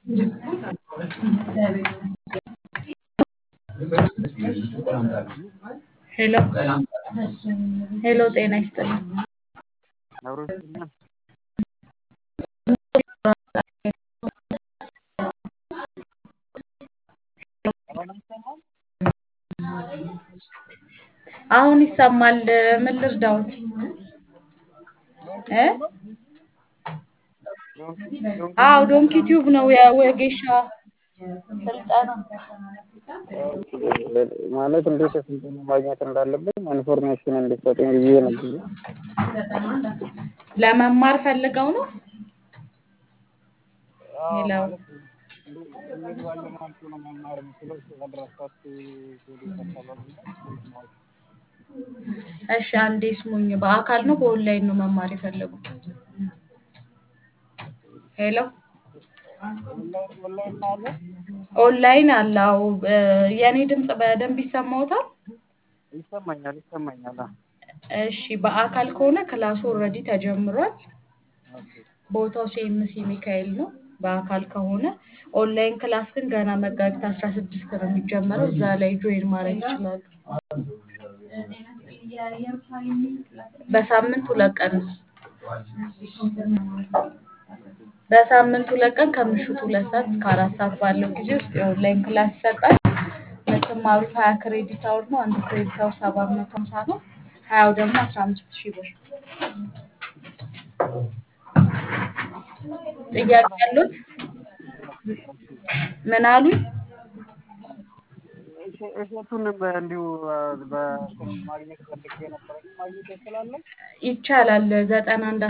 ሄሎ ሄሎ ጤና ይስጥልኝ። አብሮ ይስጥልኝ። አሁን ይሰማል። ምን ልርዳዎት? እ አዎ ዶንኪ ቲዩብ ነው የወጌሻ ስልጠና። ማለት እንዴት ስልጠና ማግኘት እንዳለብኝ ኢንፎርሜሽን እንድትሰጡኝ ብዬ ነበር። ለመማር ፈልገው ነው? ሄሎ እንዴት ባለ መልኩ ነው መማር የምችለው? አድራሻችሁ እሺ አንዴ ስሙኝ። በአካል ነው በኦንላይን ነው መማር የፈለጉት? ሄሎ ኦንላይን አለ? ኦንላይን አለ። አዎ እ የኔ ድምፅ በደንብ ይሰማዎታል? ይሰማኛል ይሰማኛል። አዎ። እሺ በአካል ከሆነ ክላሱ ኦልሬዲ ተጀምሯል። ቦታው ሲኤምሲ ሚካኤል ነው። በአካል ከሆነ ኦንላይን ክላስ ግን ገና መጋቢት አስራ ስድስት ነው የሚጀመረው። እዛ ላይ ጆይን ማድረግ ይችላሉ። በሳምንት ሁለት ቀን ነው። በሳምንት ሁለት ቀን ከምሽቱ ሁለት ሰዓት እስከ አራት ሰዓት ባለው ጊዜ ውስጥ የኦንላይን ክላስ ይሰጣል። የምትማሩት ሀያ ክሬዲት አወር ነው። አንዱ ክሬዲት አወር ሰባት መቶ ሀምሳ ነው። ሀያው ደግሞ አስራ አምስት ሺህ ብር። ጥያቄ ያሉት? ምን አሉኝ? እሸቱን እንዲሁ በስልክ ማግኘት ፈልጌ ነበረ። ማግኘት እችላለሁ? ይቻላል። ዘጠና አንድ